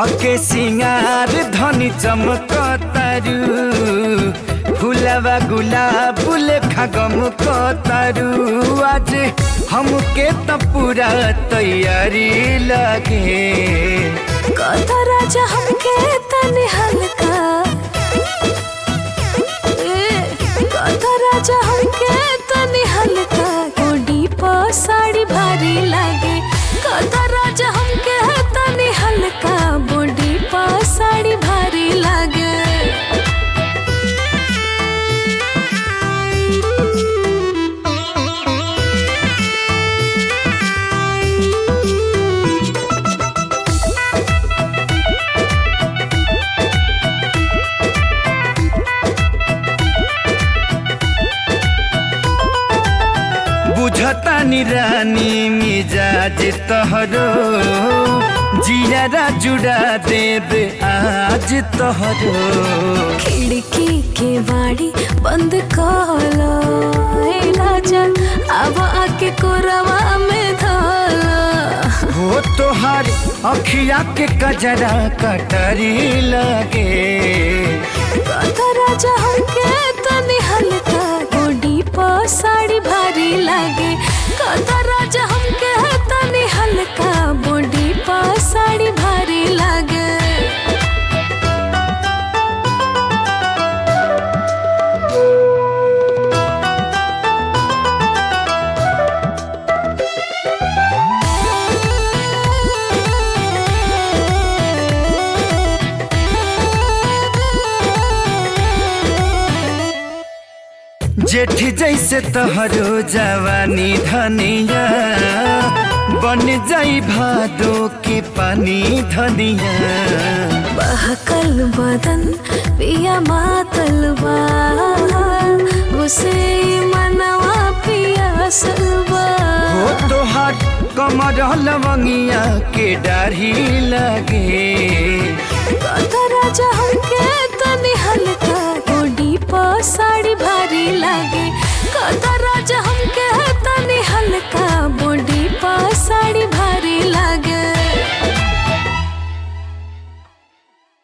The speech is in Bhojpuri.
के सिंगार धनी चमक तारू फुलवा गुलाब लेखा गम तारू आज हमके त पूरा तैयारी लगे कथा राजा हमके तनी हल्का ए, कथा राजा हमके तनी हल्का गोडी पर साड़ी भारी लागे कथा राजा हमके तनी हल्का बॉडी पर साड़ी भारी लागे बुझतानी रानी मिजाज तहरो जियारा जुड़ा देब आज तहरो खिड़की के बाड़ी बंद कलो ए राजा अब आके कोरवा में धोलो हो तोहार अखिया के कजरा कटरी लगे कथा राजा हमके तनी हल्का गोडी पर साड़ी भारी लागे कथा राजा हमके तनी हल्का बॉडी पर साड़ी भारी लागे जेठ जैसे तोहरो जवानी धनिया बन जाई भादो के पानी धनिया बहकल बदन पिया मातल बा उसे मनवा पिया सलबा हो तोहार कमर लवंगिया के डाढ़ी लगे कथा राजा हमके